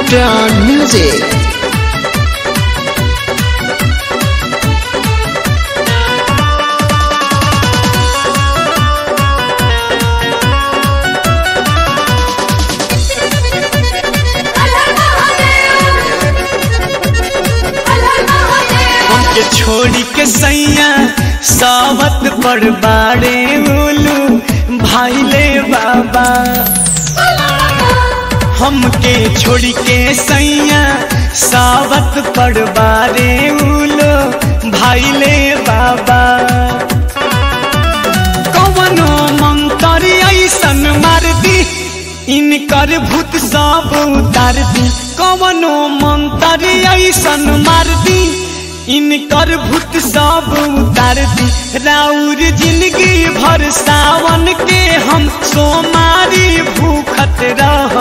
Neutron Music. हमके छोड़ी के सैया सावत पर बाड़े उलू भाईले बाबा हमके छोड़ी के सैया सावत पर बाड़े उलू भाईले बाबा कवनो मंतरी ऐसन मार दी इनकर भूत सब उतार दी कवनो मंतरी ऐसन मार दी इनकर भूत सब उतार दी राउर जिंदगी भर सावन के हम सोमारी भूखत रह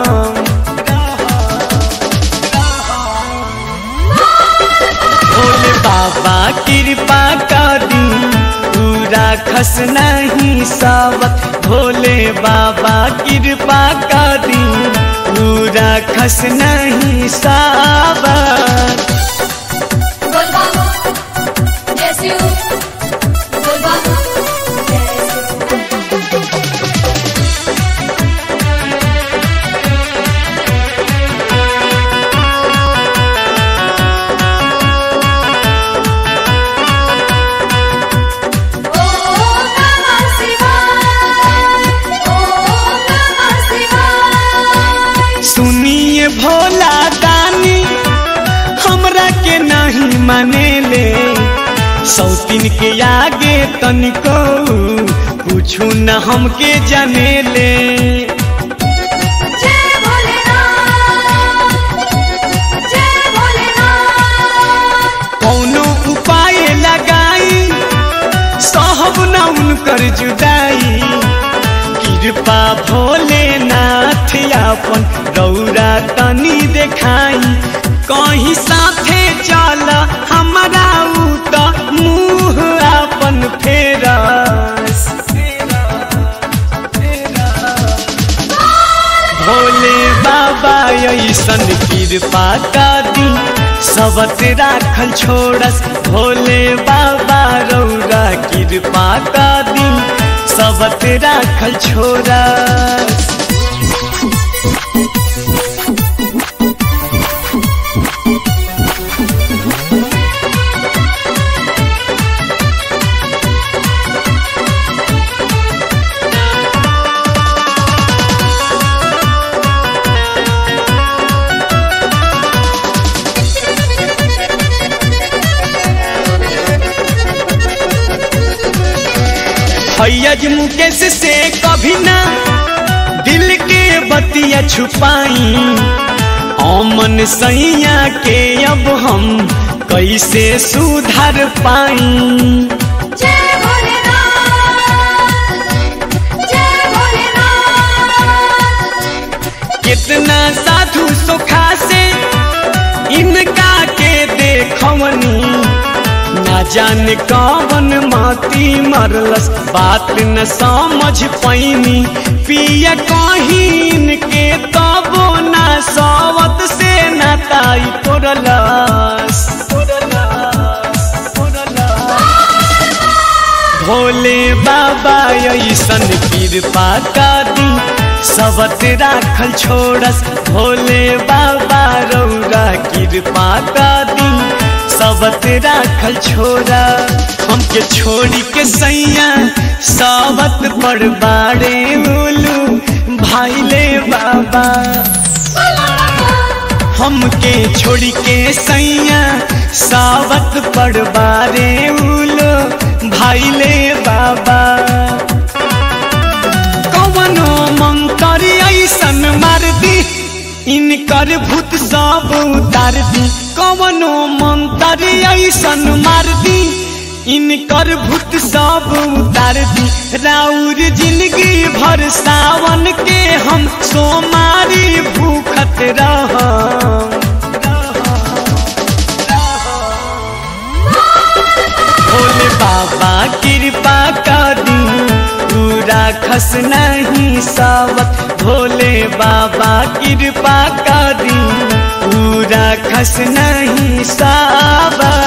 भोले बाबा कृपा कर दी पूरा खस नहीं सावत भोले बाबा कृपा कर दी पूरा खस नहीं सावत बोलबाबा जैसे हो बोलबाबा जैसे ओम नमः शिवाय ओम नमः शिवाय सुनिए भोला दानी हमरा के नहीं मानेले सौतीन के आगे तनिको पूछू न हमके जानेले जय भोलेनाथ जय भोलेनाथ कौनो उपाय लगाई सहब न उनकर जुदाई कृपा भोलेनाथ अपन रौरा तनी देखाई कहीं साथे चल हमारा उ त मुँह अपन फेरस भोले बाबा ऐसन कृपा कर दी सबत राखल छोड़स भोले बाबा रौरा कृपा कर दी सबत राखल छोड़स फैयज मुकेश से कभी ना दिल के बतिया छुपाई अमन सैया के अब हम कैसे सुधार पाई जय भोलेनाथ जय भोलेनाथ कितना साधु सुखा से इनका के देखवनी ना जाने कौन माती मरलस बात न समझ पैनी पिया कहीन के तबो ना सवत से नाताई तोड़लस तोड़लस तोड़लस भोले बाबा ऐसन कृपा कर दी सबत राखल छोड़स भोले बाबा रौरा कृपा कर दी सबत राखल छोड़ा हमके छोड़ी के सैया सावत पर बाड़े उलू भाईले बाबा हमके छोड़ी के सैया सावत पर बारे उलो भाईले बाबा कवनो मंतरी ऐसन मार दी इनकर भूत सब उतार दी कवनो मंतरी ऐसन मार दी इनकर भूत सब उतार दी राउर जिंदगी भर सावन के हम सोमारी भूखत रह भोले बाबा कृपा कर दी पूरा खस नहीं सावत भोले बाबा कृपा कर दी राखस नहीं साबर